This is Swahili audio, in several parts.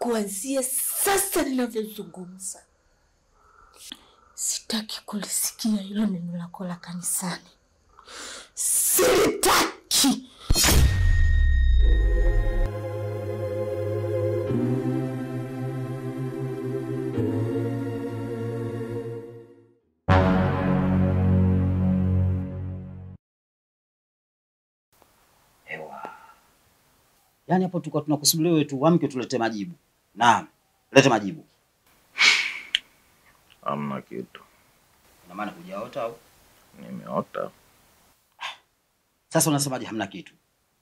kuanzia sasa ninavyozungumza, sitaki kulisikia hilo neno lako la kanisani, sitaki. Ewa. Yaani hapo tulikuwa tunakusubiria wewe tu uamke tulete majibu. Naam, lete majibu. Hamna kitu, Ina maana hujaota au? nimeota Sasa unasemaje hamna kitu?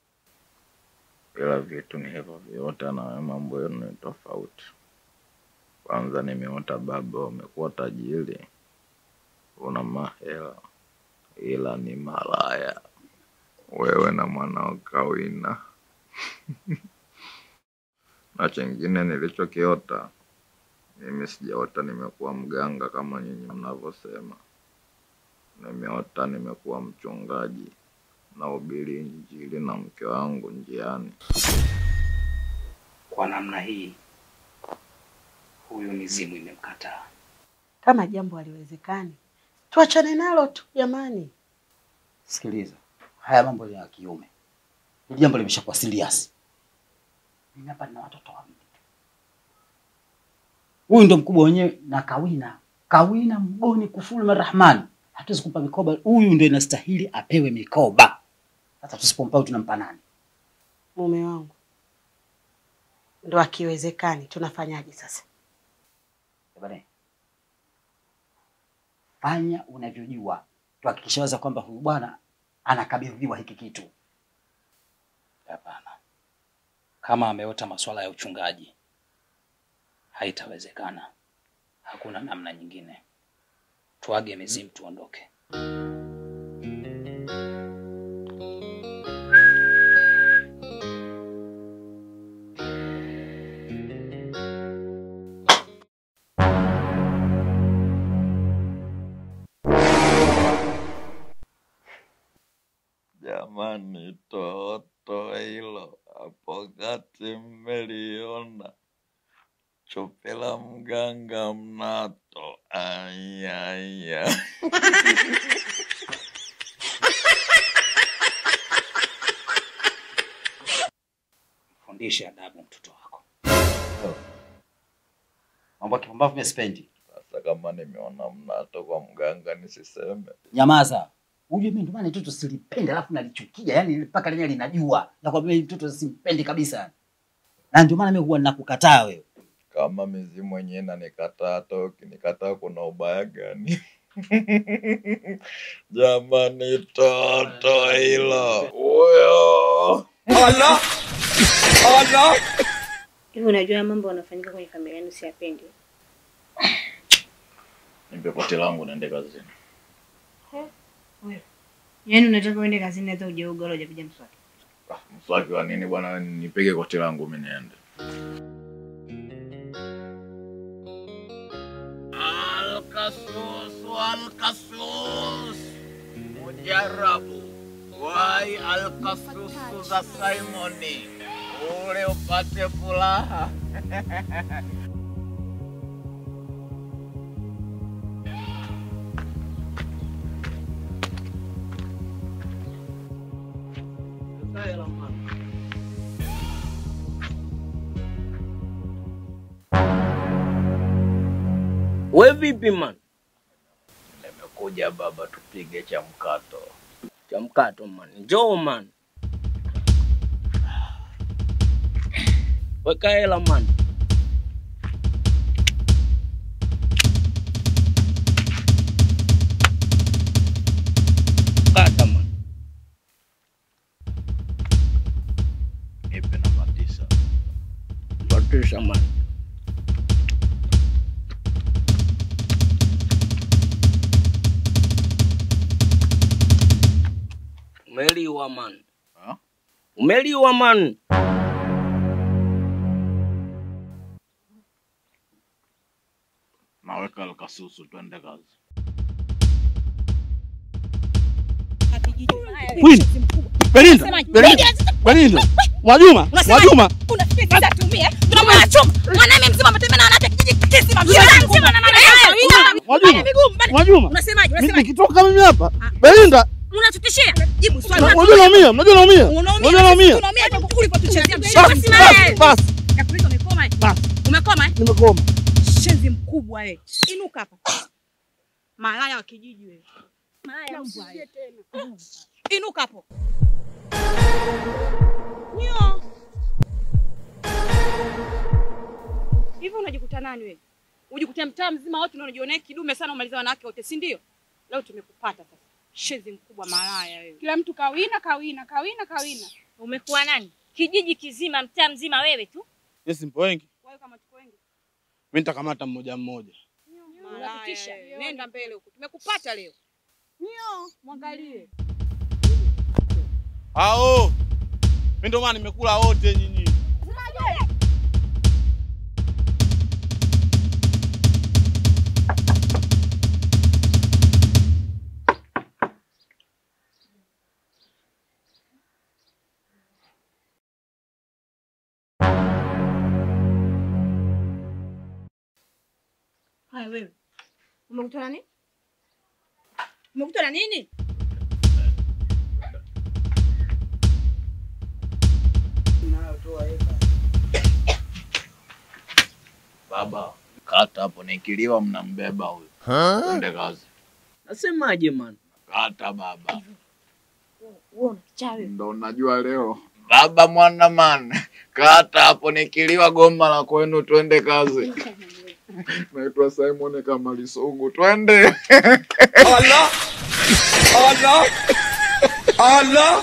ila vitu ni hivyo vyote, na wewe mambo yenu ni tofauti. Kwanza nimeota baba umekuwa tajiri, una mahela, ila ni malaya wewe na mwanao Kawina. na chengine nilichokiota mimi sijaota nimekuwa mganga kama nyinyi mnavyosema. Nimeota nimekuwa mchungaji nahubiri Injili na mke wangu njiani. Kwa namna hii huyu mizimu imemkataa. Kama jambo haliwezekani, tuachane nalo tu jamani. Sikiliza, haya mambo ni ya kiume. Hili jambo limeshakuwa serious. Mimi hapa nina watoto wawili. Huyu ndo mkubwa wenyewe na Kawina. Kawina mgoni kufuru Rahman. Hatuwezi kumpa mikoba. Huyu ndo inastahili apewe mikoba. Sasa tusipompa huyu tunampa nani? Mume wangu ndo akiwezekani, tunafanyaje sasa? Bwana. Fanya unavyojua. Tuhakikishe waza kwamba huyu bwana anakabidhiwa hiki kitu. Hapana, kama ameota masuala ya uchungaji haitawezekana. Hakuna namna nyingine. Tuage mizimu tuondoke. Jamani, toto hilo hapo kati mmeliona? Chupi la mganga mnato. Ayaya. Fundishe adabu mtoto wako. Mambo ya kipumbavu mimi sipendi. Sasa kama nimeona mnato kwa mganga nisiseme? Nyamaza. Ujue mimi ndo maana mtoto silipende alafu nalichukia. Yaani mpaka lenyewe linajua. Na kwa mimi mtoto simpendi kabisa. Na ndio maana mimi huwa nakukataa wewe. Kama mizimu wenyewe nanikataa, hata ukinikataa kuna ubaya gani? Jamani, toto hilo huyo Hivi unajua haya mambo yanafanyika kwenye familia yenu siyapendi. nipe koti langu naende kazini. Yaani unataka uende kazini hata hujaoga wala hujapiga mswaki. Ah, Mswaki wa nini bwana? Nipige koti langu mimi niende. Alkasus, alkasus, mujarabu wai alkasus za Simoni, ule upate furaha. We vipi man? Nimekuja baba, tupige cha mkato. Cha mkato man. Njoo man. Weka hela man. Kata man. Nipe namba tisa. Batisha man. Umeliwa man. Ha? Umeliwa man. Naweka alkasusu, twende kazi. Queen, Belinda, Belinda, Belinda, Mwajuma, Mwajuma, Unafikiri sitatumia? Tunamwacha Mwajuma, Mwajuma, Unasemaje? mi- Unasemaje? nikitoka mimi hapa Belinda, Unatutishia? Jibu swali. unajua naumia, unajua naumia, unajua naumia. Unaumia hapo ulipotuchezea. Basi, Simama basi, wewe. basi, Kakuuliza umekoma eh? basi, Umekoma eh? nimekoma. Shenzi mkubwa eh. Inuka hapa. Malaya wa kijiji wewe. Malaya mbwa wewe. Inuka hapo. Nyo. Hivi unajikuta nani wewe? Ujikuta mtaa mzima wote unajionea kidume sana umaliza wanawake wote, si ndio? Leo tumekupata sasa. Shenzi mkubwa malaya wewe. Kila mtu kawina kawina kawina kawina. Umekuwa nani? Kijiji kizima, mtaa mzima wewe tu. Yes, mpo wengi, Wewe kama tuko wengi. mi nitakamata mmoja mmoja. Malaya. wewe. Nenda mbele huko. Tumekupata leo. Nyo, mwangalie. Ao, mi ndo maana nimekula wote nyinyi. Haya wewe. Umekutana nini? Umekutana nini? Baba, kata hapo, nikiliwa mnambeba huyu. Twende kazi. Nasemaje man? Kata baba, Wewe unakichawi. ndo unajua leo baba mwana man, kata hapo, nikiliwa goma la kwenu, twende kazi. Naitwa Simon kama Lisungu, twende. Allah! Allah! Allah!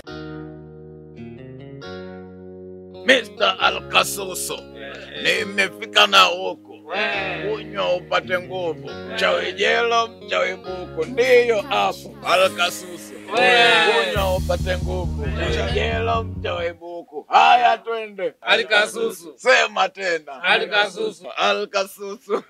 Mr. Alkasuso, nimefika na huku kunywa upate nguvu, mchawi jelo, mchawi buku, ndiyo hapo Alkasuso, kunywa upate nguvu, mchawi jelo, mchawi buku. Haya, twende Alkasusu. sema tena Alkasusu. Alkasusu.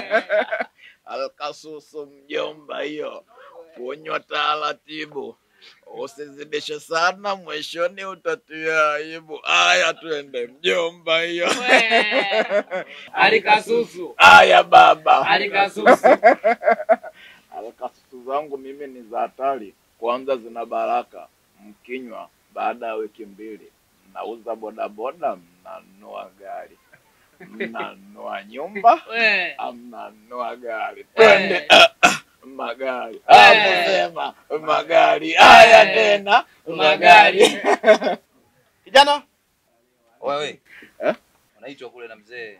Alkasusu mjomba, hiyo kunywa taratibu, usizidishe sana, mwishoni utatia aibu. Haya, twende mjomba, hiyo Alikasusu. haya baba. Alikasusu. Alkasusu zangu mimi ni za hatari, kwanza zina baraka, mkinywa baada ya wiki mbili mnauza bodaboda, mnanunua gari, mnanunua nyumba We. mnanunua gari, twende ah, ah, magari hapo, sema magari. Haya tena magari. Kijana, Wewe. Eh? Unaitwa kule na mzee.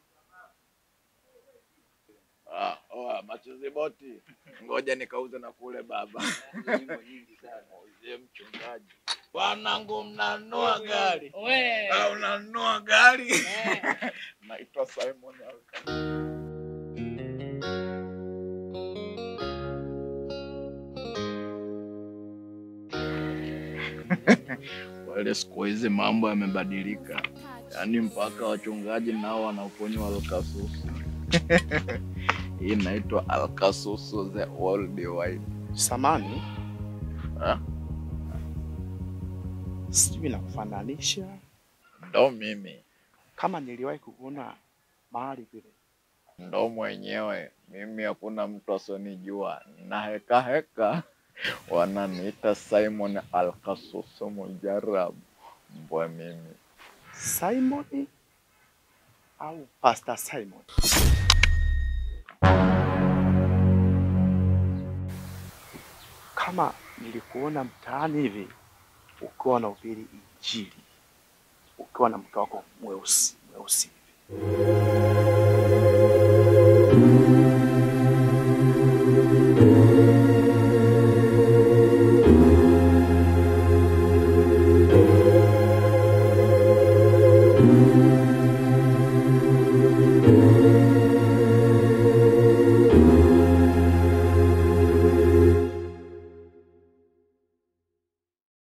Ah, oa, machozi boti, ngoja nikauze na kule baba. Nyimbo nyingi sana. Uzie mchungaji, wanangu, mnanunua gari We. Ah, unanunua gari? Naitwa Simon Alka. Wale siku hizi mambo yamebadilika, yaani mpaka wachungaji nao wanaponywa alkasusu. Hii inaitwa alkasusu the worldwide. samani, Ah, sijui nakufananisha Ndo mimi kama niliwahi kukuona mahali vile. ndo mwenyewe mimi, hakuna mtu asionijua na heka heka wananiita Simon Alkasusu Mujarabu, mbwa mimi. Simon au Pastor Simon? Kama nilikuona mtaani hivi ukiwa na ubiri Injili, ukiwa na mke wako mweusi mweusi hivi,